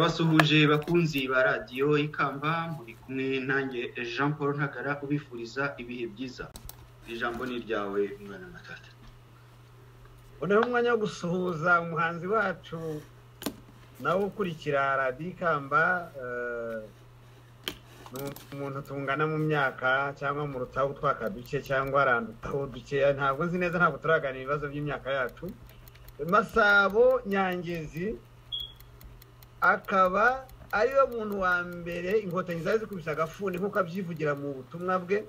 turabasuhuje bakunzi ba radiyo ikamba muri kumwe nanjye jean paul ntagara ubifuriza ibihe byiza ijambo ni iryawe mwana na tata unoneho umwanya wo gusuhuza umuhanzi wacu nawe ukurikira radiyo ikamba eh, ni umuntu tungana mu myaka cyangwa mu rutaho utwaka duke cyangwa arandutaho dukeya ntabwo nzi neza ntabwo turaganira ibibazo by'imyaka yacu masabo nyangezi akaba ariwe muntu wa mbere inkotanyi zari zikubise agafuni nk'uko abyivugira mu butumwa bwe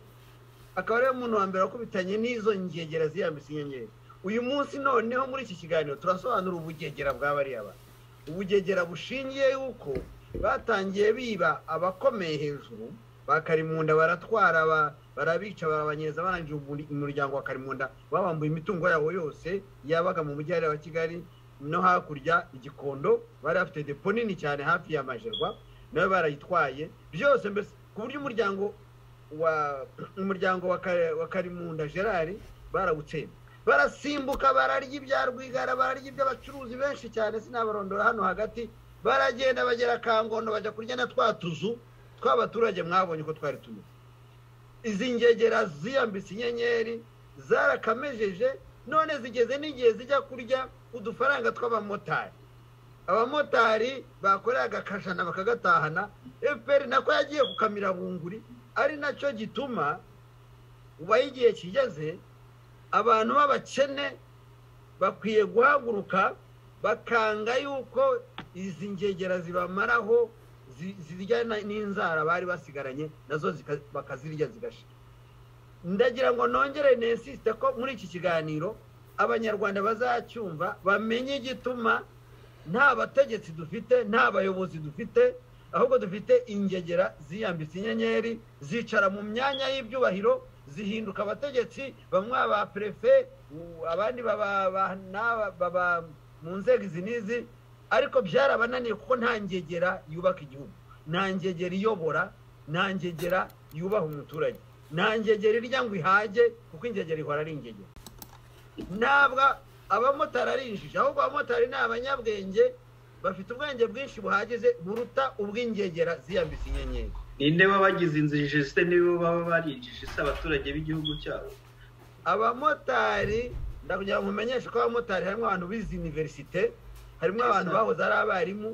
akaba ariwe muntu wa mbere wakubitanye n'izo ngegera ziyambitse inyengeri uyu munsi noneho muri iki kiganiro turasobanura ubugegera bwa bariya bantu ubugegera bushingiye yuko batangiye biba abakomeye hejuru bakarimunda baratwara ba- barabica barabanyereza barangije umuri- umuryango wa karimunda babambuye imitungo yabo yose yabaga mu mujyi hariya wa kigali no hakurya igikondo bari bafite depo nini cyane hafi ya majerwa nawe barayitwaye byose mbese ku buryo umuryango wa umuryango wa Ka- wa karimunda gerard barawutsemba barasimbuka bararya ibya rwigara bararya iby'abacuruzi benshi cyane sinabarondora hano hagati baragenda bagera kangondo bajya kurya na twa tuzu tw'abaturage mwabonye uko twari tumeze izi ngegera ziyambitse inyenyeri zarakamejeje none zigeze n'igihe zijya kurya udufaranga tw'abamotari abamotari bakoreye agakajana bakagatahana efuperi nako yagiye kukamira bunguri ari nacyo gituma ubaye igihe kigeze abantu b'abakene bakwiye guhaguruka bakanga yuko izi ngegera zibamaraho zi- zirya na- n'inzara bari basigaranye nazo zika- bakazirya zigashira ndagira ngo nongere nesisite ko muri iki kiganiro abanyarwanda bazacyumva bamenye igituma nta bategetsi dufite nta bayobozi dufite ahubwo dufite ingegera ziyambitse inyenyeri zicara mu myanya y'ibyubahiro zihinduka abategetsi bamwe aba perefe u- abandi baba ba- n'aba- baba mu nzego izi n'izi ariko byarabananiye kuko nta ngegera yubaka igihugu nta ngegera iyobora nta ngegera yubaha umuturage nta ngegera irya ngo ihage kuko ingegera ihora ari ingegera ntabwo abamotari ari injiji ahubwo abamotari ni abanyabwenge bafite ubwenge bwinshi buhagije buruta ubw'ingegera ziyambitse inyenyeri ninde wabagize injiji se nibo baba barinjije se abaturage b'igihugu cyabo abamotari ndakugira ngo mumenyeshe ko abamotari harimo abantu bize iniverisite harimo Yes, abantu sir. bahoze ari abarimu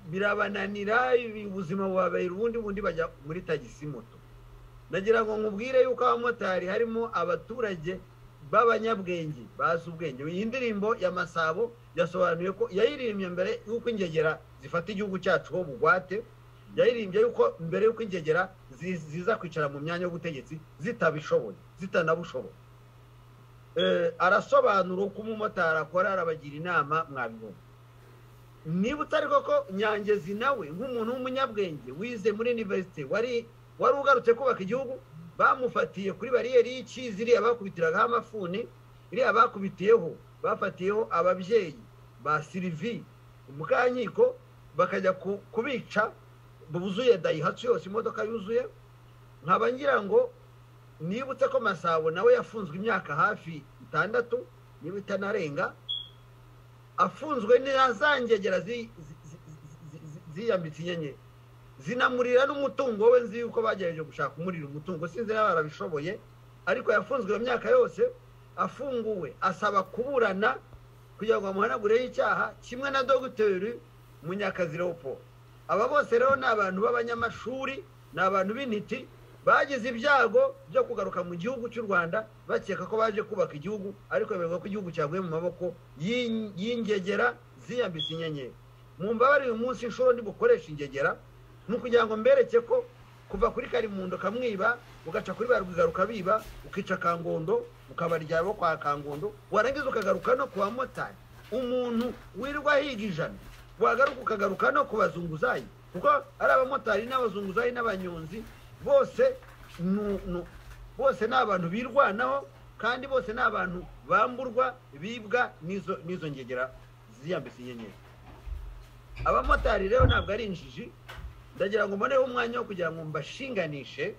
birabananira ibi- ubuzima bubabera ubundi bundi bajya muri tagisi moto nagira ngo nkubwire yuko abamotari harimo abaturage b'abanyabwenge bazi ubwenge iyi ndirimbo ya masabo yasobanuye ko yayirimbye mbere y'uko ingegera zifata igihugu cyacu ho bugwate yaririmbye yuko mbere y'uko ingegera zi- ziza kwicara mu myanya y'ubutegetsi zitabishoboye zitanabushoboye Eh, arasobanura uko umumotari akora arabagira inama mwabibona niba utari koko nyangezi nawe nk'umuntu w'umunyabwenge wize muri iniverisite wari wari ugarutse kubaka igihugu bamufatiye kuri bariyeri y'ikizi iriya bakubitiraga amafuni iriya bakubitiyeho bafatiyeho ababyeyi ba sirivi mukanyiko bakajya ku- kubica buzuye dayihatsu yose imodoka yuzuye nkaba ngira ngo nibutse ko masabo nawe yafunzwe imyaka hafi itandatu niba itanarenga afunzwe na za ngegera zi- zi- zi- zi- zi- ziyambitse inyenyeri zinamurira n'umutungo we nzi yuko bagerageje gushaka kumurira umutungo sinzi niba barabishoboye ariko yafunzwe iyo myaka yose afunguwe asaba kuburana kugira ngo bamuhanagureho icyaha kimwe na dogiteri munyakazi leopold aba bose rero ni abantu b'abanyamashuri ni abantu b'intiti bagize ibyago byo kugaruka mu gihugu cy'u rwanda bakeka ko baje kubaka igihugu ariko bemerwa ko igihugu cyaguye mu maboko y'in- y'ingegera ziyambitse inyenyeri mu mbabare uyu munsi inshuro ndi bukoresha ingegera ni ukugira ngo mbereke ko kuva kuri karimundo kamwiba ugaca kuri ba rwiga rukabiba ukica kangondo ukabarya abo kwa kangondo warangiza ukagaruka no ku bamotari umuntu wirirwa ahiga ijana wagaruka ukagaruka no ku bazunguzayi kuko ari abamotari n'abazunguzayi n'abanyonzi bose nu- nu- bose ni abantu birwanaho kandi bose ni abantu bamburwa bibwa n'izo n'izo ngegera ziyambitse inyenyeri abamotari rero ntabwo ari injiji ndagira ngo mboneho umwanya wo kugira ngo mbashinganishe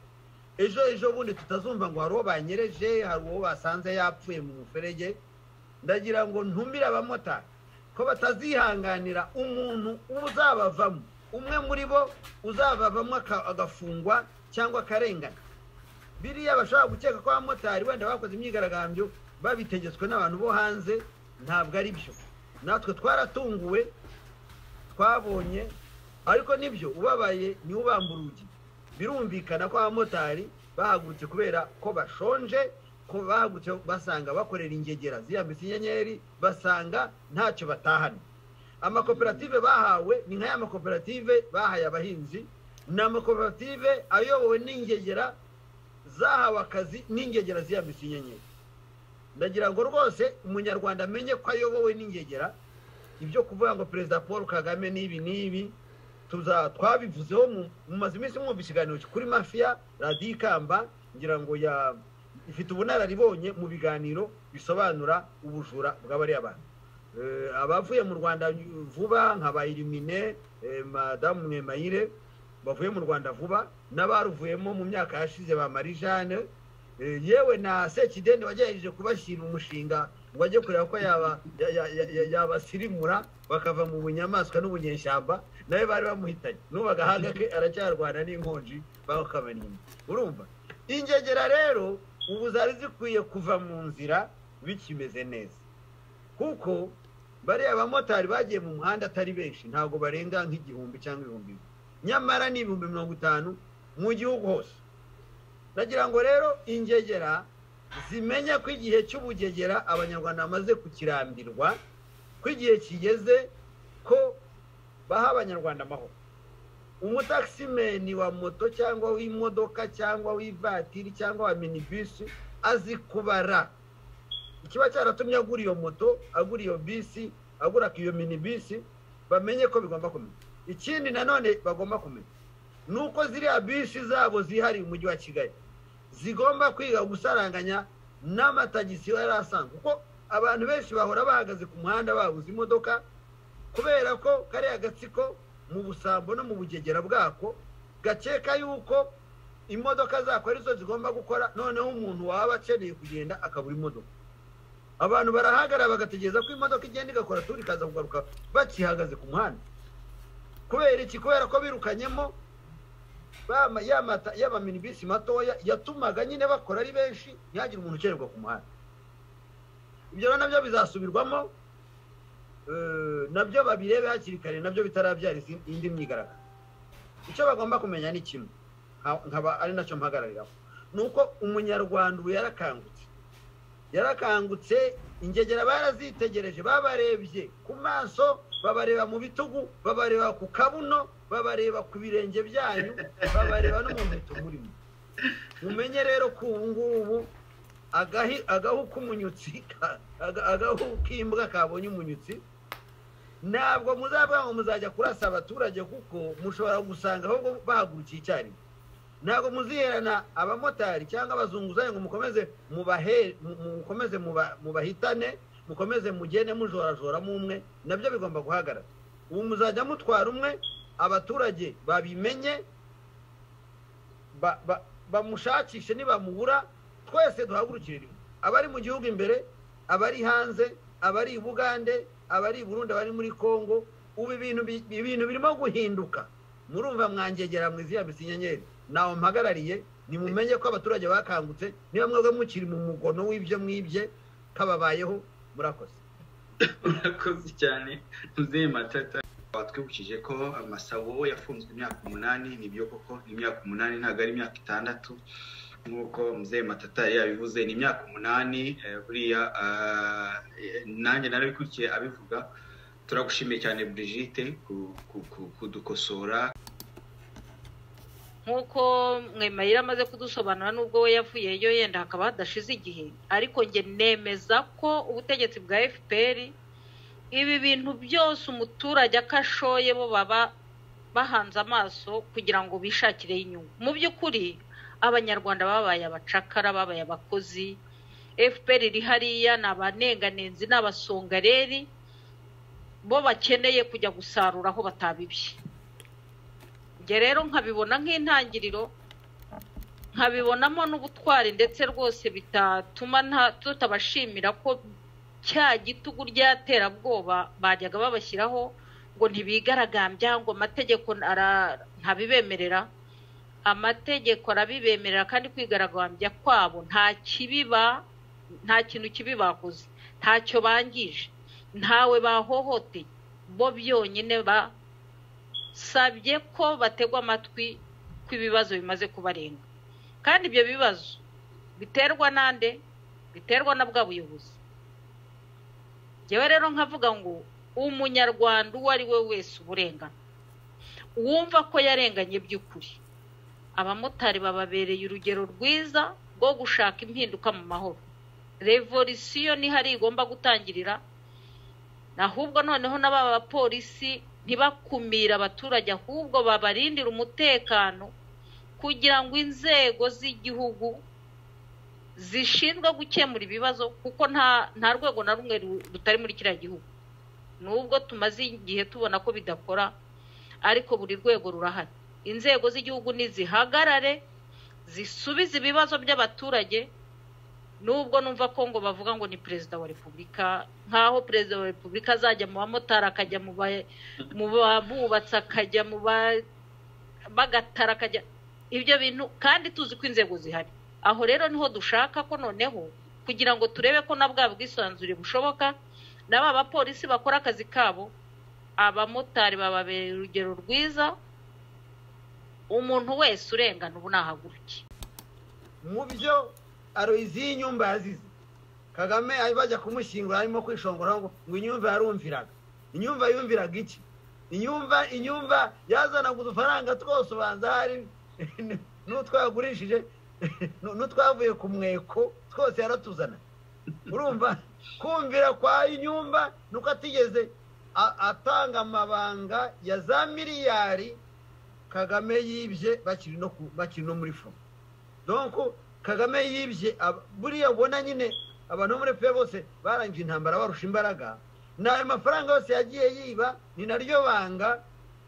ejo ejo bundi tutazumva ngo hari uwo banyereje hari uwo basanze yapfuye mu muferege ndagira ngo ntumire abamotari ko batazihanganira umuntu uzabavamo umwe muri bo uzabavamo agafungwa cyangwa akarengana biriya bashobora gukeka ko abamotari wenda bakoze imyigaragambyo babitegetswe n'abantu bo hanze ntabwo ari byo natwe twaratunguwe twabonye ariko nibyo ubabaye niwe ubamba urugi birumvikana ko abamotari bahagurutse kubera ko bashonje ko bahagurutse basanga bakorera ingegera ziyambitse inyenyeri basanga ntacyo batahana amakoperative bahawe ni nk'aya makoperative bahaye abahinzi ni amakoperative ayobowe n'ingegera zahawe akazi n'ingegera ziyambitse inyenyeri ndagira ngo rwose umunyarwanda amenye ko ayobowe n'ingegera ibyo kuvuga ngo perezida paul kagame n'ibi n'ibi twabivuzeho mumaze iminsi mwumva ikiganiro kuri mafiya radiyo ikamba ngira ngo ifite ubunararibonye mu biganiro bisobanura ubujura bw'abariya bantu abavuye mu rwanda vuba nka ba irimine madamu mwemayire bavuye mu rwanda vuba n'abaruvuyemo mu myaka yashize ba marijane yewe na sekideni wagerageje kubashyira umushinga ngo ajye kureba ko yabasirimura bakava mu bunyamaswa n'ubunyeshyamba nawe bari bamuhitanye n'ubu agahanga ke aracyarwana n'inkonji bakamenya inyuma urumva ingegera rero ubu zari zikwiye kuva mu nzira bikimeze neza kuko bariya bamotari bagiye mu muhanda atari benshi ntabwo barenga nk'igihumbi cyangwa ibihumbi bibiri nyamara ni ibihumbi mirongo itanu mu gihugu hose ndagira ngo rero ingegera zimenye ko igihe cy'ubugegera abanyarwanda bamaze kukirambirwa ko igihe kigeze ko baha abanyarwanda amahoro umutakisimeni wa moto cyangwa w'imodoka cyangwa w'ivatiri cyangwa wa minibisi azi kubara ikiba cyaratumye agura iyo moto agura iyo bisi agura iyo minibisi bamenye ko bigomba kumenya ikindi nanone bagomba kumenya ni uko ziriya bisi zabo zihariye umujyi wa kigali zigomba kwiga gusaranganya n'amatagisi yari asanzwe kuko abantu benshi bahora bahagaze ku muhanda babuze imodoka kubera ko kariya gatsiko mu busambo no mu bugegera bwako gakeka yuko imodoka zako arizo zigomba gukora noneho umuntu waba akeneye kugenda akabura imodoka abantu barahagarara bagategereza ko imodoka igenda igakora turi ikaza kugaruka bakihagaze ku muhanda kubera iki kubera ko birukanyemo y'amaminibisi matoya yatumaga nyine bakora ari benshi ntihagire umuntu ukererwa ku muhanda ibyo nabyo bizasubirwamo nabyo babirebe hakiri kare nabyo bitarabyara indi myigaragaro icyo bagomba kumenya ni kimwe nkaba ari nacyo mpagarariraho ni uko umunyarwanda ubu yarakangutse yarakangutse ingegera barazitegereje babarebye ku maso babareba mu bitugu babareba ku kabuno babareba ku birenge byanyu babareba no mu nkweto murimo mumenye rero ko ubu ngubu agahu k'umunyutsi agahu k'imbwa kabonye umunyutsi ntabwo muzavuga ngo muzajya kurasa abaturage kuko mushobora gusanga ahubwo bahagurukiye icyarimwe ntabwo muziherana abamotari cyangwa abazunguzayi ngo mukomeze mukomeze mubahitane mukomeze mugende mujorajoramo umwe nabyo bigomba guhagarara ubu muzajya mutwara umwe abaturage babimenye bamushakishe nibamubura twese duhagurukire rimwe abari mu gihugu imbere abari hanze abari i bugande abari i burundi abari muri congo ubu ibintu birimo guhinduka murumva mwangegera mwizihambitse inyenyeri ntawe mpagarariye nimumenye ko abaturage bakangutse niba mwebwe mukiri mu mugono w'ibyo mwibye kababayeho murakoze murakoze cyane muzehe matata twibukije ko amasabo yafunzwe imyaka umunani nibyo koko ni imyaka umunani ntabwo ari imyaka itandatu nk'uko muzehe matata yabivuze ni imyaka umunani buriya nanjye narabikurikiye abivuga turagushimiye cyane Brigitte kudukosora nk'uko mwemayira amaze kudusobanura n'ubwo we yavuyeyo yenda hakaba hadashize igihe ariko njye nemeza ko ubutegetsi bwa fpr ibi bintu byose umuturage akashoye bo baba bahanze amaso kugira ngo bishakireho inyungu mu by'ukuri abanyarwanda babaye abacakara babaye abakozi fpr iri hariya ni abanenganenzi ni abasongareri bo bakeneye kujya gusarura aho batabibye njye rero nkabibona nk'intangiriro nkabibonamo n'ubutwari ndetse rwose bitatuma tutabashimira ko cya gitugu ry'aterabwoba bajyaga babashyiraho ngo ntibigaragambya ngo amategeko ara- ntabibemerera amategeko arabibemerera kandi kwigaragambya kwabo nta kibiba nta kintu kibi bakoze ntacyo bangije ntawe bahohoteye bo byonyine basabye ko bategwa amatwi ko ibibazo bimaze kubarenga kandi ibyo bibazo biterwa n'ande biterwa na bwa buyobozi njyewe rero nkavuga ngo umunyarwanda uwo ari we wese uburengana uwumva ko yarenganye by'ukuri abamotari bababereye urugero rwiza rwo gushaka impinduka mu mahoro revolisiyo niho ari igomba gutangirira ahubwo noneho n'aba bapolisi ntibakumire abaturage ahubwo babarindire umutekano kugira ngo inzego z'igihugu zishinzwe gukemura ibibazo kuko nta nta rwego na rumwe ru- rutari muri kiriya gihugu nubwo tumaze igihe tubona ko bidakora ariko buri rwego rurahari inzego z'igihugu nizihagarare zisubize ibibazo by'abaturage nubwo numva ko ngo bavuga ngo ni perezida wa repubulika nk'aho perezida wa repubulika azajya mu bamotari akajya mu ba- mu babubatsi akajya mu ba- bagatara akajya ibyo bintu kandi tuzi ko inzego zihari aho rero niho dushaka ko noneho kugira ngo turebe ko na bwa bwisanzure bushoboka n'aba bapolisi bakora akazi kabo abamotari bababereye urugero rwiza umuntu wese urengana ubu nahaguruke mu byo aroyizi y'inyumba yazize kagame ari bajya kumushyingura arimo kwishongora ngo ngo inyumva yarumviraga inyumva yumviraga iki inyumva inyumva yazanaga udufaranga twose ubanza hari n'utwagurishije n'utwavuye ku mweko twose yaratuzana urumva kumvira kwa inyumba ni uko atigeze a- atanga amabanga ya za miliyari kagame yibye bakiri no ku- bakiri no muri foro donko kagame yibye ab- buriya ubona nyine abantu bo muri pe bose barangije intambara barusha imbaraga ni ayo mafaranga yose yagiye yiba ni naryo banga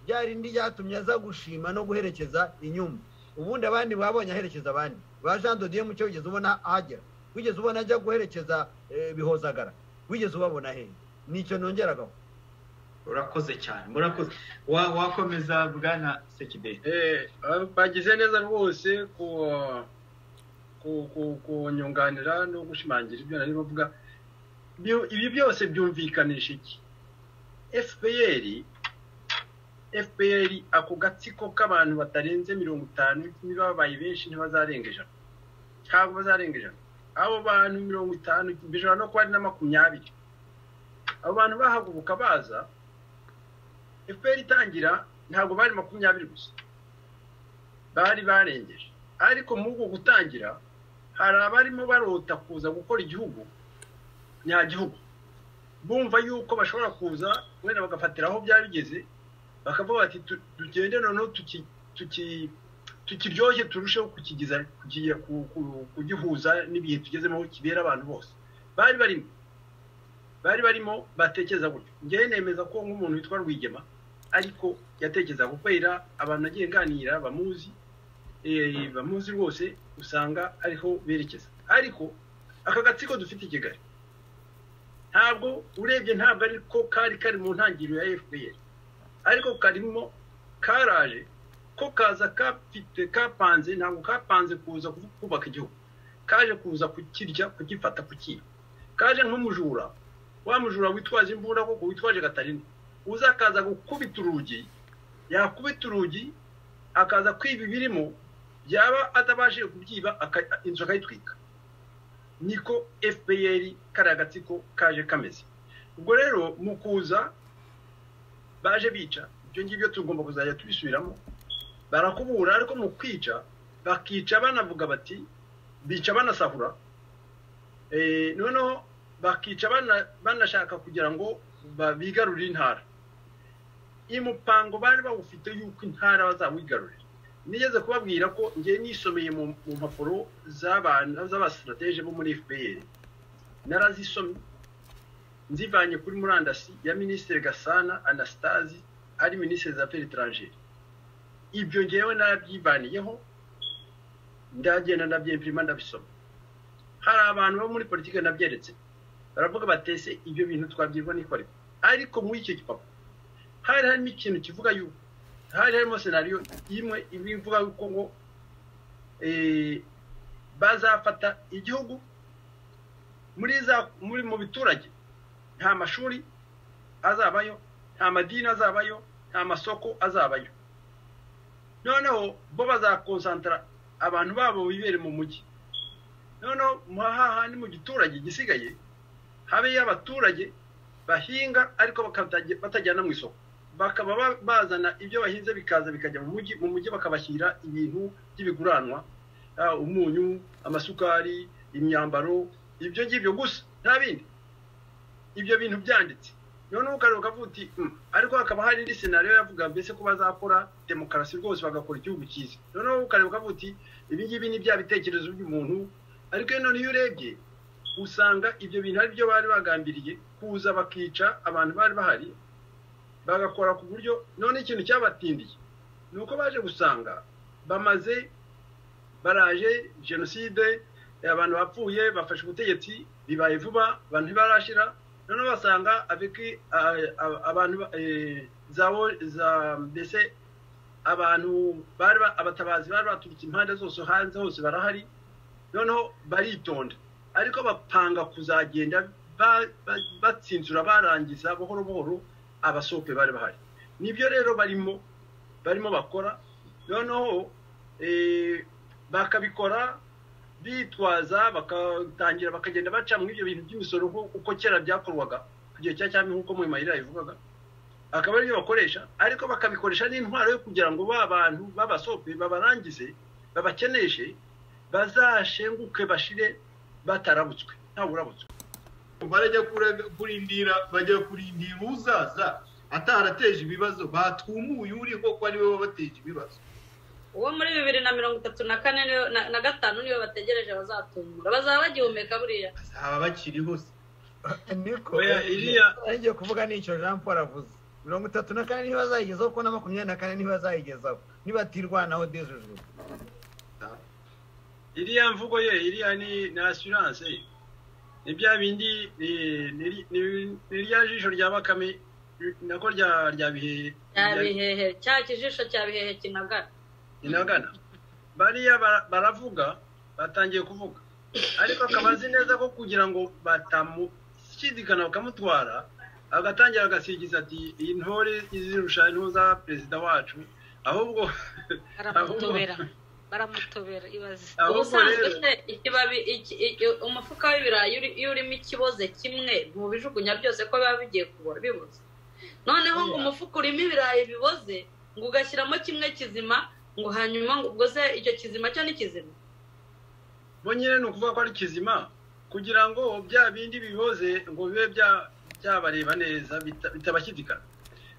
rya rindi ryatumye aza gushima no guherekeza inyumba ubundi abandi babonye aherekeza abandi ba jean dodiye mucyo wigeze ubona ahagera wigeze ubona ajya guherekeza eh, bihozagara wigeze ubabona hehe nicyo nongeragaho urakoze cyane murakoze Wa- wakomeza bwana sekideri Eh, ah, bagize neza rwose ku- ku- ku- kunyunganira no gushimangira ibyo nari bavuga Byo- ibi byose byumvikanisha iki fpr fpr ako gatsiko k'abantu batarenze mirongo itanu niba babaye benshi ntibazarenga ijana ntabwo bazarenga ijana abo bantu mirongo itanu bishobora no kuba ari na makumyabiri abo bantu bahaguruka baza fpr itangira ntabwo bari makumyabiri gusa bari barengeje ariko muri ubwo gutangira hari abarimo barota kuza gukora igihugu nyagihugu bumva yuko bashobora kuza wenda bagafatira aho byari bigeze bakavuga bati "Tu- tugende noneho tuki- tuki- tukiryoshye turusheho kukigiza kugiye ku- ku- kugihuza n'ibihe tugezemo aho kibera abantu bose bari barimo bari barimo batekereza gutyo ngewe nemeza ko nk'umuntu witwa rwigema ariko yatekerezaga kubera abantu agiye nganira bamuzi eh, bamuzi rwose usanga ariho berekeza ariko aka gatsiko dufite i kigali ntabwo urebye ntabwo ariko kari kari mu ntangiriro ya fpr ariko karimo karaje ko kaza kafite kapanze ntabwo kapanze kuza ku- kubaka igihugu kaje kuza kukirya kugifata kukiba kaje nk'umujura wa mujura witwaje imbunda koko witwaje gatarina uza akaza gukubita urugi yakubita urugi akaza kwiba ibirimo byaba atabashije kubyiba aka- inzu akayitwika niko fpr kariya gatsiko kaje kameze ubwo rero mu kuza baje bica ibyo ngibyo tugomba kuzajya tubisubiramo barakubura ariko mu kwica bakica banavuga bati bica banasahura Eh, noneho bakica bana- banashaka kugira ngo ba- bigarurire intara umupango bari bawufite yuko intara bazawigarurira nigeze kubabwira ko ngewe nisomeye mu mu mpapuro z'abantu z'abasitratege bo muri fpr narazisomye nzivanye kuri murandasi ya minisitiri gasana anastasi ari minisitiri za peritrangeri ibyo ngewe narabyivaniyeho ndagenda ndabyemprima ndabisoma hari abantu bo muri politiki nabyeretse baravuga batese ibyo bintu twabyirwa n'ikore ariko muri icyo gipapuro hari harimo ikintu kivuga yuko hari harimo senariyo imwe imwe ivuga yuko ngo bazafata igihugu muri za muri mu biturage nta mashuri azabayo nta madini azabayo nta masoko azabayo noneho bo bazakonsantara abantu babo bibere mu mujyi noneho hahandi mu giturage gisigaye habeyo abaturage bahinga ariko batajyana mu isoko bakaba bazana ibyo bahinze bikaza bikajya mu mujyi mu mujyi bakabashyira ibintu by'ibiguranwa umunyu amasukari imyambaro ibyo ngibyo gusa nta bindi ibyo bintu byanditse noneho ukareba ukavuga uti ariko hakaba hari indi senariyo yavuga mbese ko bazakora demokarasi rwose bagakora igihugu cyiza noneho ukareba ukavuga uti ibi ngibi ni bya bitekerezo by'umuntu ariko noneho iyo urebye usanga ibyo bintu ari byo bari bagambiriye kuza bakica abantu bari bahari bagakora ku buryo none ikintu cyabatindiye ni uko baje gusanga bamaze baraje jenoside abantu bapfuye bafashe ubutegetsi bibaye vuba abantu ntibarashira noneho basanga abantu za mbese abantu bari abatabazi bari baturutse impande zose hanze hose barahari noneho baritonda ariko bapanga kuzagenda batsinzura barangiza buhoro buhoro abasope bari bahari nibyo rero barimo barimo bakora noneho bakabikora bitwaza bakatangira bakagenda baca muri ibyo bintu by'imisoro uko kera byakorwaga ku gihe cya cyami nk'uko mu mayira bivugaga akaba aribyo bakoresha ariko bakabikoresha n'intwaro yo kugira ngo ba bantu b'abasope babarangize babakeneshe bazashenguke bashire batarabutswe nta burabutswe barajya kurindira bajya kurindira uzaza atarateje ibibazo batwumuye uriho ko ariwe wabateje ibibazo uwo muri bibiri na mirongo itatu na kane na gatanu niyo bategereje bazatumura bazaba bagihumeka buriya bazaba bakiriho se niko Oya, iriya- ngiye kuvuga n'icyo jean paul avuze mirongo itatu na kane ntibazayigezaho kuko na makumyabiri na kane ntibazayigezaho nibatirwanaho dejejwe iriya mvugo ye iriya ni ni asiranse ni bya bindi ni- ni ni- ni rya jisho rya bakame nako rya rya bihe cya rya- bihehe cya kijisho cya bihehe kinagara inagana bariya bara- baravuga batangiye kuvuga ariko akaba azi neza ko kugira ngo batamushidikana bakamutwara agatangira agasigiza ati iyi ntore izirusha intuza perezida wacu ahubwo baramutobera baramutobera ibaze ahubwo ubusanzwe rero se ikibabi iki- iki- umufuka w'ibirayi uri- iyo urimo ikiboze kimwe ntubijugunya byose ko biba bigiye kubora biboze noneho ngo Oya. umufuka urimo ibirayi biboze ngo ugashyiramo kimwe kizima ngo hanyuma ngo ubwo se icyo kizima cyo ni kizima bo nyine ni ukuvuga ko ari kizima kugira ngo bya bindi biboze ngo bibe bya- byabareba neza bita- bitabashyidikana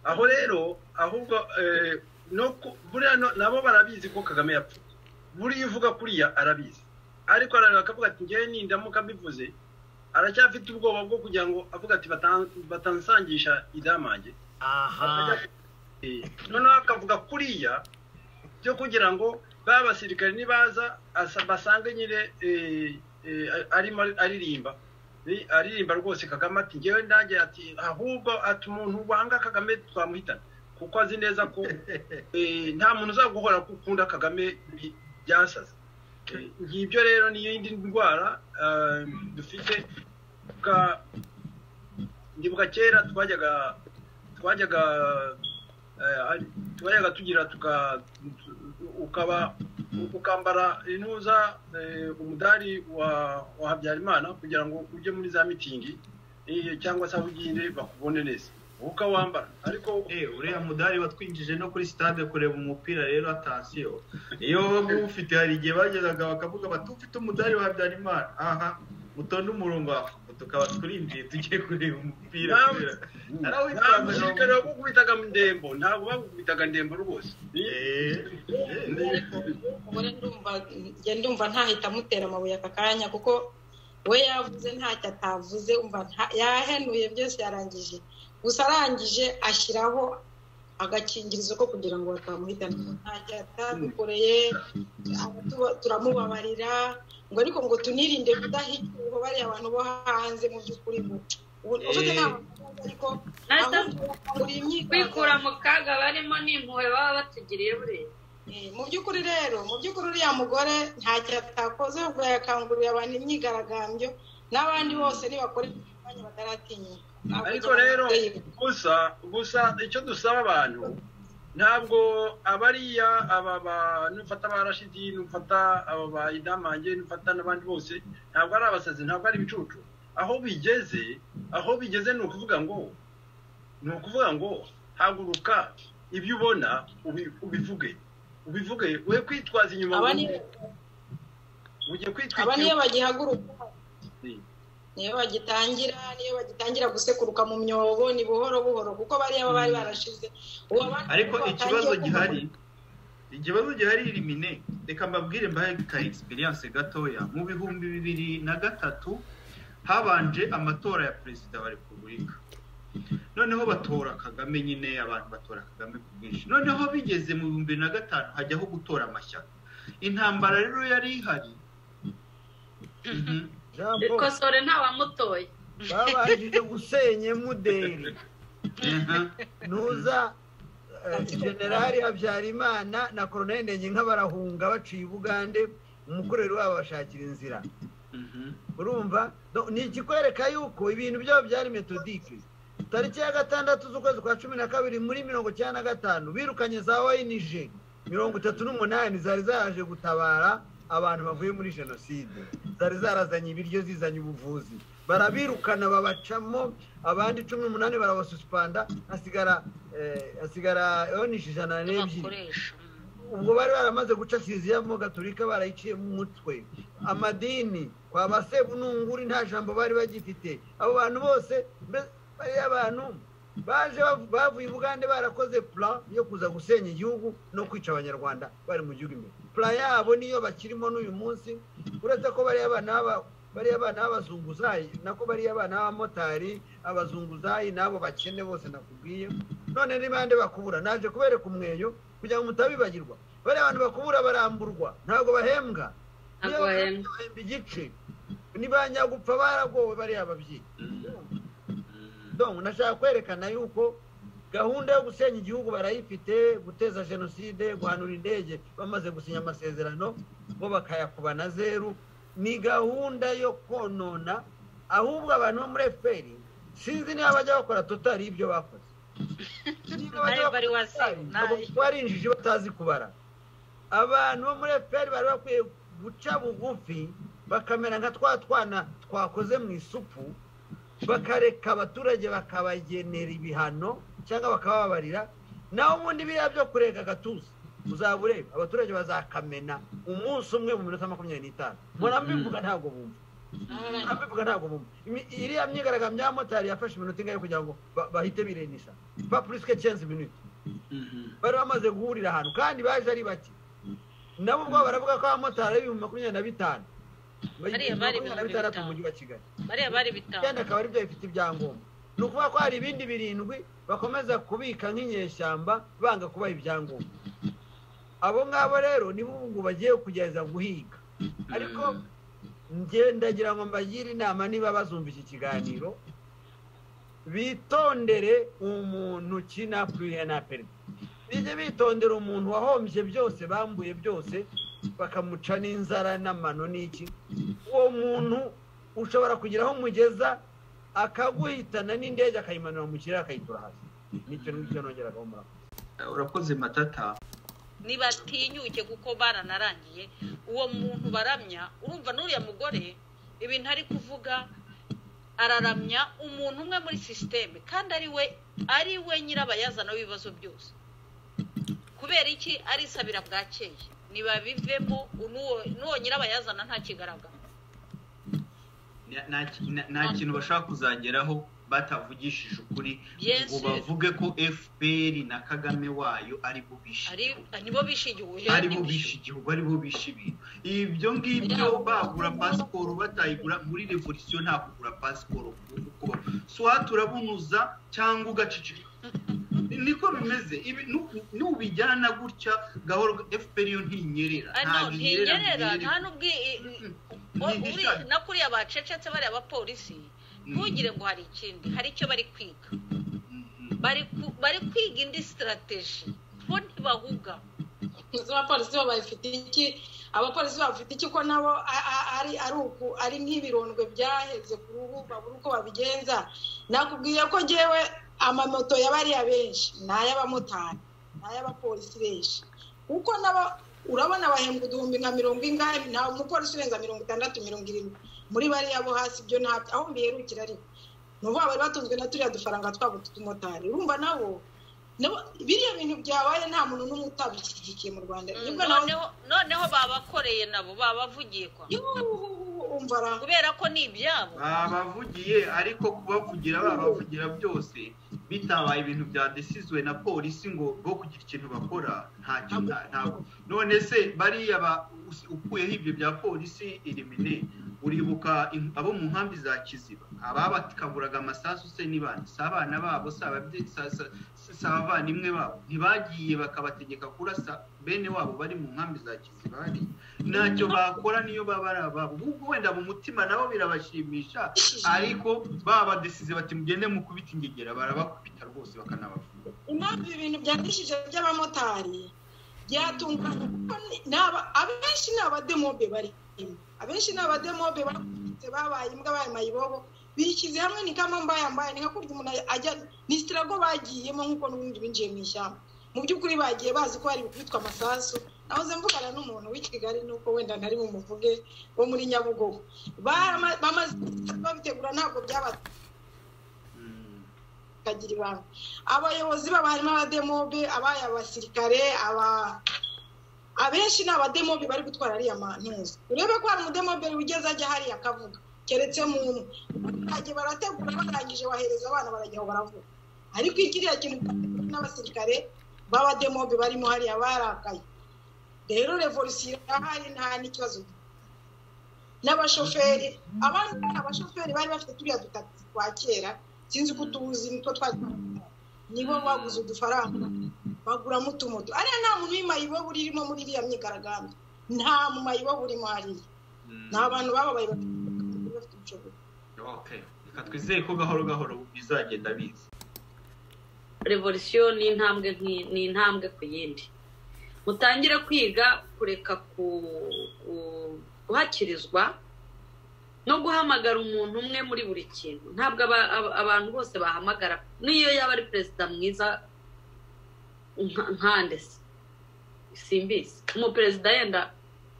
aho rero ahubwo eh, no ku- buriya no- nabo barabizi ko kagame yapfuye buriya uvuga kuriya arabizi ariko arareba akavuga ati ngewe nindamuka mbivuze aracyafite ubwoba bwo kugira ngo avuga ati "Batan- batansangisha idamange aha Eh, noneho akavuga kuriya byo kugira ngo ba basirikare nibaza asa- basange nyine eh, eh, arimo aririmba Eh, aririmba rwose kagame ati ngewe nanjye ati ahubwo ati umuntu wanga kagame twamuhitana kuko azi neza ko eh, nta muntu uzaguhora ko ukunda kagame bi- byasaze Eh, ngibyo rero niyo yindi ndwara eh, dufite Bwa- ndibuka kera twajyaga twajyaga eh, hari- twajyaga tugira tuka tu- ukaba ukambara intuza eh, umudari wa wa habyarimana kugira ngo ujye muri za mitingi eh, cyangwa se aho ugiye bakubone neza wowe ukawambara ariko Eh, uriya mudari watwinjije no kuri stade kureba umupira rero atansiyo iyo waba ufite hari igihe bagezaga bakavuga bati ufite umudari wa habyarimana aha mutonde umurongo wawe ngo tukaba twinjiye tugiye kureba umupira Nta- kubera nta musirikare wagukubitaga ndembo ntabwo bagukubitaga ndembo rwose Ni- Eh, eh, ubone ndumva njye ndumva ntahita amutera amabuye aka kanya kuko we yavuze ntacyo atavuze umva nta- yahenuye byose yarangije gusa arangije ashyiraho agakingirizo ko kugira ngo batamuhitana ntacyo atadukoreye abatu- turamubabarira ngo ariko ngo tunirinde kudahitwa bariya abantu bo hanze mu by'ukuri ngo ubu ufite inama ariko Nasa- ahubwo buri kwikura imyigaragambyo mu kaga barimo ni impuhwe baba batugiriye burera Eh, mu by'ukuri rero mu by'ukuri uriya mugore ntacyo atakoze ahubwo yakanguriye abantu imyigaragambyo n'abandi bose nibakora imyanya bataratinyuka ariko rero gusa gusa icyo dusaba abantu ntabwo abariya aba ba nufata ba rashidi nufata aba ba idamange nufata n'abandi bose ntabwo ari abasazi ntabwo ari ibicucu aho bigeze aho bigeze ni ukuvuga ngo ni ukuvuga ngo haguruka ibyo ubona ubi- ubivuge ubivuge we kwitwaza inyuma aba ngo niyo ujye aba kwitwika niyo bagihaguruka Mm. niyo bagitangira niyo bagitangira gusekuruka mu myobo ni buhoro buhoro kuko bariya baba bari barashize ubu abandi ariko batangiye ikibazo kumva- gihari ikibazo gihari irimine reka mbabwire mbahe ka egisperiyanse gatoya mu bihumbi bibiri na gatatu habanje amatora ya perezida wa repubulika noneho batora kagame nyine abantu batora kagame ku bwinshi noneho bigeze mu bihumbi bibiri na gatanu hajyaho gutora amashyaka intambara rero yari ihari Mhm. jean paul ikosore ntawamutoye babanjije gusenya muderi Mhm. ntuza eh, generali habyarimana na koroneli ndengenka barahunga baciye ubugande umukorero wabo bashakira inzira Mhm. urumva Do- ni ikikwereka yuko ibintu byabo byari metodike tariki ya gatandatu z'ukwezi kwa cumi na kabiri muri mirongo icyenda na gatanu birukanye za onj mirongo itatu n'umunani zari zaraje gutabara abantu bavuye muri jenoside zari zarazanye ibiryo zizanye ubuvuzi barabirukana babacamo abandi cumi n'umunani barabasuspanda hasigara eh, hasigara onj ijana n'ebyiri bakoresha ubwo bari baramaze guca kiliziya mo gaturika barayiciye mu mutwe amadini kwa ba sebununguri nta jambo bari bagifite abo bantu bose mbe- bariya bantu baje bav- bavuye bugande barakoze plan yo kuza gusenya igihugu no kwica abanyarwanda bari mu gihugu imbere plan yabo niyo bakirimo n'uyu munsi uretse ko bariya bana b'aba- bariya bana b'abazunguzayi nako bariya bana b'abamotari abazunguzayi n'abo bakene bose nakubwiye none n'ibande bakubura naje kubereka umweyo kugira ngo mutabibagirwa bariya bantu bakubura baramburwa ntabwo bahembwa Niyo Ntabwo bahembwa bahembwa. bahemba igice nibanyagupfa baragowe bariya babyeyi donc nashaka kwerekana yuko gahunda yo gusenya igihugu barayifite guteza jenoside guhanura indege bamaze gusinya amasezerano bo bakayakuba na zeru ni gahunda yo konona ahubwo abantu bo muri fpr sinzi niba bajya bakora totari ibyo bakoze Niba bajya Nayo bari bakora waziye, Totali, nayo. ntabwo bari injiji batazi kubara abantu bo muri fpr bari bakwiye guca bugufi bakamera nka twa twana twakoze mu isupu bakareka abaturage bakabagenera ibihano cyangwa bakababarira naho ubundi biriya byo kureka agatuza uzaba ureba abaturage bazakamena umunsi umwe mu minota makumyabiri n'itanu mbona mbivuga ntabwo bumva abivuga ntabwo bumva Imi- iriya myigaragambyo y'abamotari yafashe iminota ingahe kugira ngo ba- bahite birenisha pa purisike kenzi minute bari bamaze guhurira ahantu kandi baje ari bake nabo ubwo baravuga ko abamotari ari ibihumbi makumyabiri na bitanu Bariya makumyabiri na bari ibihumbi bitandatu mu bitanu. mujyi wa kigali bariya bari icyenda bitanu akaba aribyo bifite ibyangombwa ni ukuvuga ko hari ibindi birindwi bakomeza kubika nk'inyeshyamba banga kubaha ibyangombwa abo ngabo rero nibo ubu ngubu bagiye kugeza guhiga ariko ndagira ngo mbagire inama niba bazumva iki kiganiro bitondere umuntu kina purihe na perida bijye bitondera umuntu wahombye byose bambuye byose bakamuca n'inzara n'amano n'iki uwo muntu ushobora kugira aho umugeza akaguhitana n'indege akayimanura mu kirere akayitura hasi nicyo ngicyo nongeraga murakoze urakoze matata ntibatinyuke kuko baranarangiye uwo muntu baramya urumva n'uriya mugore ibintu ari kuvuga araramya umuntu umwe muri sisiteme kandi ari we ari we nyirabayazana w'ibibazo byose kubera iki arisabira bwakeye ntibabivemo n'uwo n'uwo nyirabayazana nta kigaragara Na- na- na- nta kintu bashobora kuzageraho batavugishije ukuri Bien ngo sûr. bavuge ko fpr na kagame wayo ari bo bishe ari nibo bishigiwe ari bo bishe igihugu ari bo bishe ibintu ibyo ngibyo bagura pasiporo batayigura muri revolisiyo nta kugura pasiporo kuko soha turabunuza cyangwa ugacicika niko bimeze ibi nu- nubijyana gutya gahoro fpr yo ntinyerera Ah, no, ntabwo inyerera ntinyerera mu nta birere. n'ubwo i- i- Ni uri- igishari. na kuriya bacecetse bariya abapolisi ntugire ngo hari ikindi hari icyo bari kwiga Mhm. bari ku- bari kwiga indi sitarateji bo ntibahuga izo abapolisi bo babifite iki abapolisi bafite iki ko nabo a- a- ari ari uku ari nk'ibirondwe byaheze ku ruhu babura uko babigenza nakubwiye ko ngewe amamoto y'abariya benshi ni ay'abamotari ni ay'abapolisi benshi kuko nabo urabona bahembwa uduhumbi nka mirongo ingahe nta mupolisi urenza mirongo itandatu mirongo irindwi muri bariya bo hasi ibyo ntabyo aho mbiherukira ariko ni ukuvuga bari batunzwe na turiya dufaranga twabo tw'utumotari urumva nabo nabo- biriya bintu byabaye nta muntu n'umwe utabishyigikiye mu rwanda nibwo nawe noneho noneho babakoreye nabo babavugiye kwa umva ra kubera ko ni ibyabo babavugiye ariko kubavugira babavugira byose bitabaye ibintu byadesizwe na polisi ngo bwo kugira ikintu bakora ntacyo nta- ntabwo none se bariya ba- us- ukuyeho ibyo bya polisi elimine uribuka in- abo mu nkambi za kiziba ababatikaburaga amasasu se ni bande si abana babo si ababyeyi si- si- si- si abavandimwe babo ntibagiye bakabategeka kurasa bene wabo bari mu nkambi za kiziba hariya ntacyo bakora niyo baba ari ababo ubwo wenda mu mutima nabo birabashimisha ariko babadesize bati mugende mukubita ingegera barabakubita rwose bakanabafunga impamvu ibintu byandikishije by'abamotari byatunganye kuko ni- ni aba- abenshi ni abademobe barimo abenshi ni abademobe bakubitse babaye imbwa bayimaye ibobo bishyize hamwe ni kama mbaye mbaye ni nka kurya umuntu ajya ni sitirago bagiyemo nk'uko n'ubundi binjiye mu ishyamba mu by'ukuri bagiye bazi ko hari ibikubitwa amasasu nahoze mvugana n'umuntu w'i kigali nuko wenda ntari bumuvuge wo muri nyabugogo Barama- bamaze babitegura ntabwo byaba bakagira ibanga abayobozi babo harimo abademobe abaye abasirikare aba abenshi ni abademobe bari gutwara ariya mantuza urebe ko hari umudemobe ugeze ajya hariya akavuga keretse mu umwe bagiye barategura barangije bahereza abana barajya aho baravuga ariko ikiriya kintu n'abasirikare b'abademobe barimo hariya barakaye rero revolisiyo irahari nta n'ikibazo n'abashoferi abandi ni abashoferi bari bafite turiya dutagisi twa kera sinzi ko utuzi nitwo twari nibo baguze udufaranga baguramo utumoto ariya nta muntu w'imayibobo urimo muri iriya myigaragambyo nta mumayibobo urimo hariya ni abantu bababaye bafite ubushobozi okay reka twizeye ko gahoro gahoro bizagenda biza revolisiyo ni intambwe nk'i- ni intambwe ku yindi mutangire kwiga kureka ku- ku- guhakirizwa no guhamagara umuntu umwe muri buri kintu ntabwo aba- aba- abantu bose bahamagara n'iyo yaba ari perezida mwiza nka- nkande se simbizi umuperezida yenda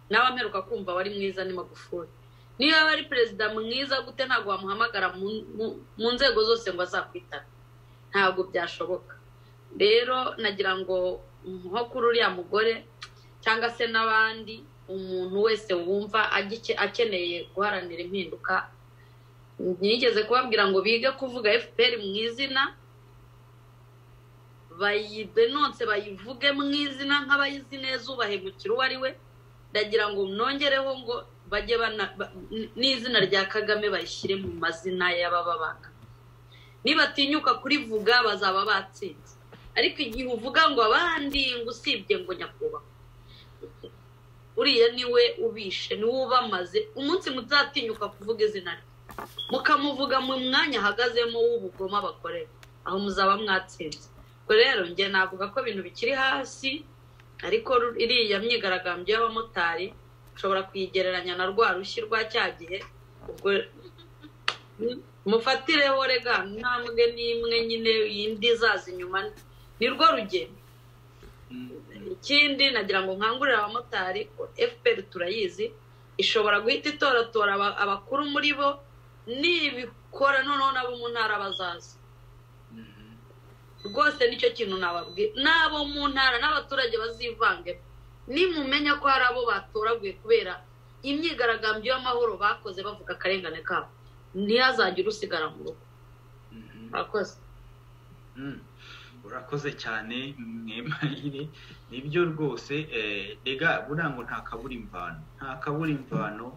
nawe amperuka kumva wari mwiza ni magufuli niyo yaba ari perezida mwiza gute ntabwo wamuhamagara mu- mu- mu nzego zose ngo azakwitana ntabwo byashoboka rero nagira ngo nko kuri uriya mugore cyangwa se n'abandi umuntu wese wumva agike- akeneye guharanira impinduka ntiyigeze kubabwira ngo bige kuvuga fpr mu izina bayidenonse bayivuge mu izina nk'abayizi neza ubahemukira uwo ari we ndagira ngo nongereho ngo bajye bana- ba- n'izina rya kagame bayishyire mu mazina y'abababanga nibatinyuka kurivuga bazaba batsinze ariko igihe uvuga ngo abandi ngo usibye ngo nyakubahwa uriya niwe ubishe niwe ubamaze umunsi muzatinyuka kuvuga izina rye mukamuvuga mu mwanya ahagazemo w'ubugoma bakorera aho muzaba mwatsinze ubwo rero njye navuga ko ibintu bikiri hasi ariko ru- iriya myigaragambyo y'abamotari ushobora kuyigereranya na rwa rushyi rwa cya gihe ubwo mufatireho rega ntambwe n'imwe nyine indi izaza inyuma ni rwo rugendo ikindi nagira ngo nkangurire abamotari fpr turayizi ishobora guhita itoratora aba- abakuru muri bo nibikora noneho nabo mu ntara bazaza rwose nicyo kintu nababwira n'abo mu ntara n'abaturage bazivange nimumenya ko hari abo batoraguye kubera imyigaragambyo y'amahoro bakoze bavuga akarengane kabo ntihazagire usigara mu rugo murakoze Mm. urakoze cyane mwemayire nibyo rwose eh, rega buriya ngo nta kabura imvano nta kabura imvano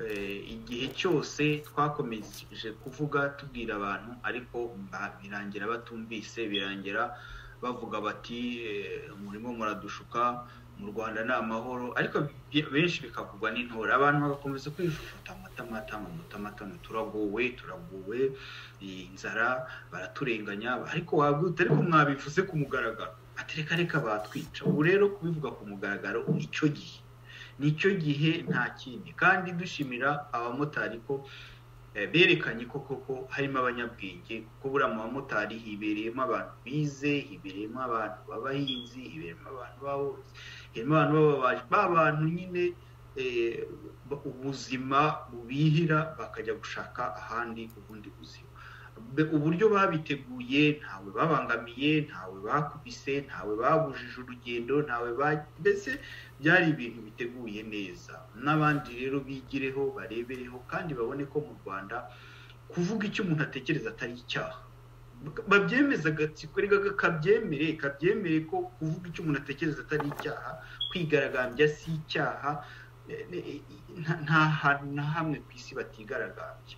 eh, igihe cyose twakomeje kuvuga tubwira abantu ariko ba- birangira batumvise birangira bavuga bati eh, murimo muradushuka mu rwanda ni amahoro ariko bi- benshi bikavugwa n'intore abantu bagakomeza kwijujuta amatamatama amatamatama turaguwe turaguwe eh, inzara baraturenganya ariko wabwita ariko mwabivuze ku mugaragaro ati reka reka batwica ubu rero kubivuga ku mugaragaro nicyo gihe nicyo gihe nta kindi kandi dushimira abamotari ko eh, berekanye ko koko harimo abanyabwenge kuko buriya mu bamotari hibereyemo abantu bize hibereyemo abantu b'abahinzi hibereyemo abantu b'aborozi hibereyemo abantu b'ababaji ba bantu nyine eh, ba- ubuzima bubihira bakajya gushaka ahandi ubundi buzima Be- uburyo babiteguye ntawe babangamiye ntawe bakubise ntawe babujije urugendo ntawe ba mbese byari ibintu biteguye neza n'abandi rero bigireho barebereho kandi babone ko mu rwanda kuvuga icyo umuntu atekereza atari icyaha Bak- babyemeza agatsiko reka kabyemere kabyemere ko kuvuga icyo umuntu atekereza atari icyaha kwigaragambya si icyaha eh, eh, nta- nta hantu na hamwe ku isi batigaragambya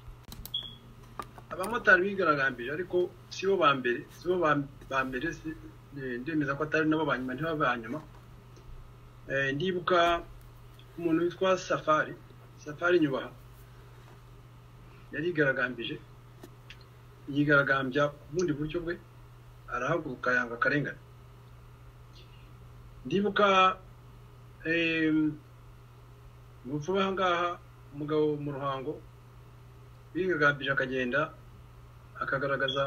abamotari bigaragambije ariko si bo ba mbere si bo ba- ba mbere si- eh, ndemeza ko atari nabo ba nyuma ntibaba ba nyuma Eh, ndibuka umuntu witwa safari safari nyubaha yarigaragambije yigaragambya ku bundi buryo bwe arahaguruka yanga akarengane ndibuka mu rupfu ngaha umugabo mu ruhango bigaragambije akagenda akagaragaza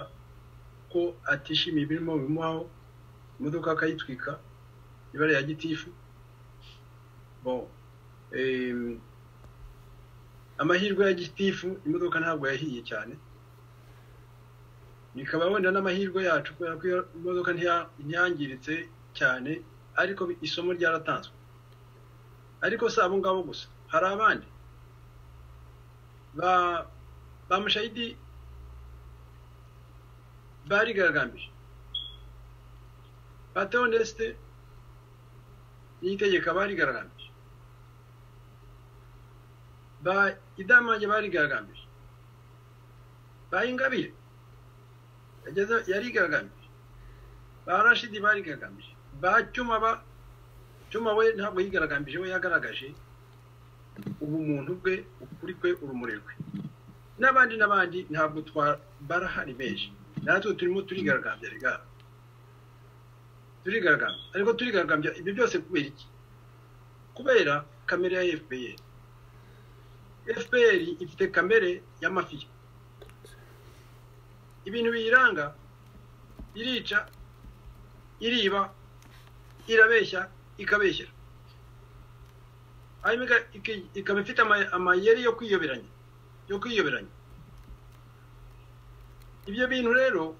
ko atishimiye ibirimo bimuhaho imodoka akayitwika ibara ya gitifu bon em, amahirwe ya gitifu imodoka ntabwo yahiye cyane bikaba wenda n'amahirwe yacu kubera ko iyo imodoka ntiya- ntiyangiritse cyane ariko bi- isomo ryaratanzwe ariko si abo ngabo gusa hari abandi ba ba mushayidi barigaragambije ba teonesite n'itegeka barigaragambije ba idamange barigaragambije ba ingabire yageze yarigaragambije ba rashidi barigaragambije ba cyuma ba cyuma we ntabwo yigaragambije we yagaragaje ubumuntu bwe ukuri kwe urumuri rwe n'abandi n'abandi ntabwo twa- barahari benshi natwe turimo turigaragambya regara turigaragambya ariko turigaragambya ibyo byose kubera iki kubera kamere ya fpr fpr ifite kamere y'amafiya ibintu biyiranga irica iriba irabeshya ikabeshyera hanyuma ika- iki- ikaba ifite ama- amayeri yo kwiyoberanya yo kwiyoberanya ibyo bintu rero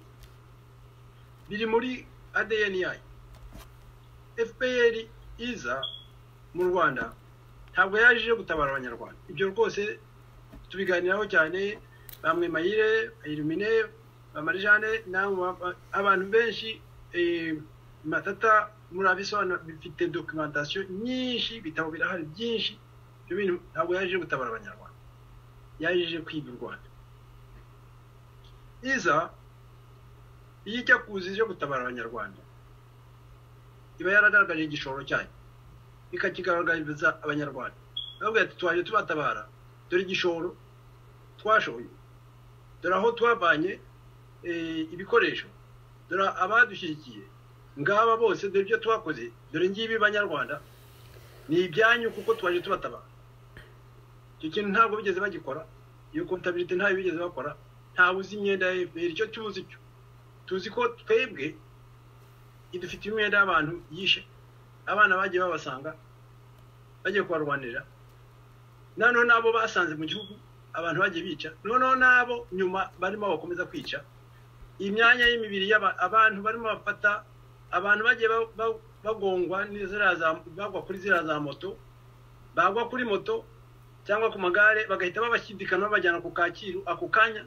biri muri adn yayo fpr iza mu rwanda ntabwo yaje yo gutabara abanyarwanda ibyo rwose tubiganiraho cyane bamwe mayire irumine bamarijane namwe ba- abantu benshi eh, matata murabisobanura bifite documentation nyinshi ibitabo birahari byinshi ibyo bintu ntabwo yaje gutabara abanyarwanda yaje kwiga u rwanda iza iyo ijya kuza ije gutabara abanyarwanda iba yaragaragaje igishoro cyayo ikakigaragariza abanyarwanda bavuga ati twaje tubatabara dore igishoro twashoye dore aho twavanye eh, ibikoresho dore abadushyigikiye ngaba bose dore ibyo twakoze dore ngibi banyarwanda ni ibyanyu kuko twaje tubatabara icyo kintu ntabwo bigeze bagikora iyo kontabirite ntayo bigeze bakora ntawe uzi imyenda ya fpr icyo tuzi cyo tuzi ko twebwe idufitiye imyenda y'abantu yishe abana bagiye babasanga bagiye kubarwanirira noneho n'abo basanze mu gihugu abantu bagiye bica noneho n'abo nyuma barimo bakomeza kwica imyanya y'imibiri y'aba- abantu barimo bafata abantu bagiye ba- ba- bagongwa n'iziriya za- bagwa kuri ziriya za moto bagwa kuri moto cyangwa ku magare bagahita babashyidikana babajyana ku kacyiru ako kanya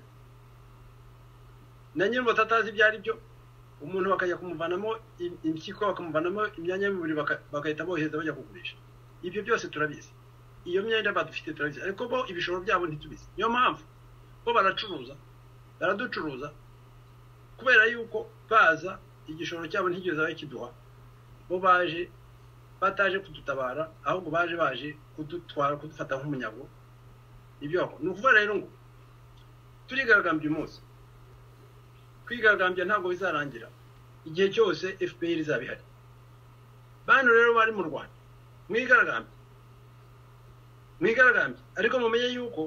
na nyir'ubu atatazi ibyo ari byo umuntu bakajya kumuvanamo im- impyiko bakamuvanamo imyanya y'umubiri baka- bagahita bohereza bajya kugurisha ibyo byose turabizi iyo myenda badufite turabizi ariko bo ibishoro byabo ntitubizi niyo mpamvu bo baracuruza baraducuruza kubera yuko baza igishoro cyabo ntigeze aho kiduha bo baje bataje kudutabara ahubwo baje baje kudutwara kudufata nk'umunyago ibyo ni ukuvuga rero ngo turigaragambya umunsi kwigaragambya ntabwo bizarangira igihe cyose fpr izaba ihari bantu rero bari mu rwanda mwigaragambye mwigaragambye ariko mumenye yuko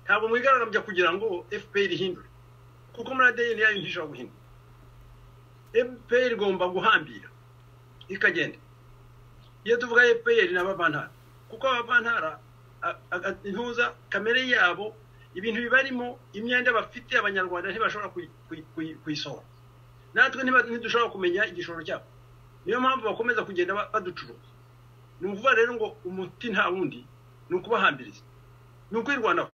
ntabwo mwigaragambya kugira ngo fpr ihindure kuko muri adeni yayo ntishobora guhindura fpr igomba guhambira ikagenda iyo tuvuga fpr ni abavantara kuko abavantara intuza kamere yabo ibintu bibarimo imyenda bafite abanyarwanda ntibashobora kuyisohora natwe ntidushobora kumenya igishoro cyabo niyo mpamvu bakomeza kugenda baducuruza ni ukuvuga rero ngo umuti nta wundi ni ukubahambiriza ni ukwirwanaho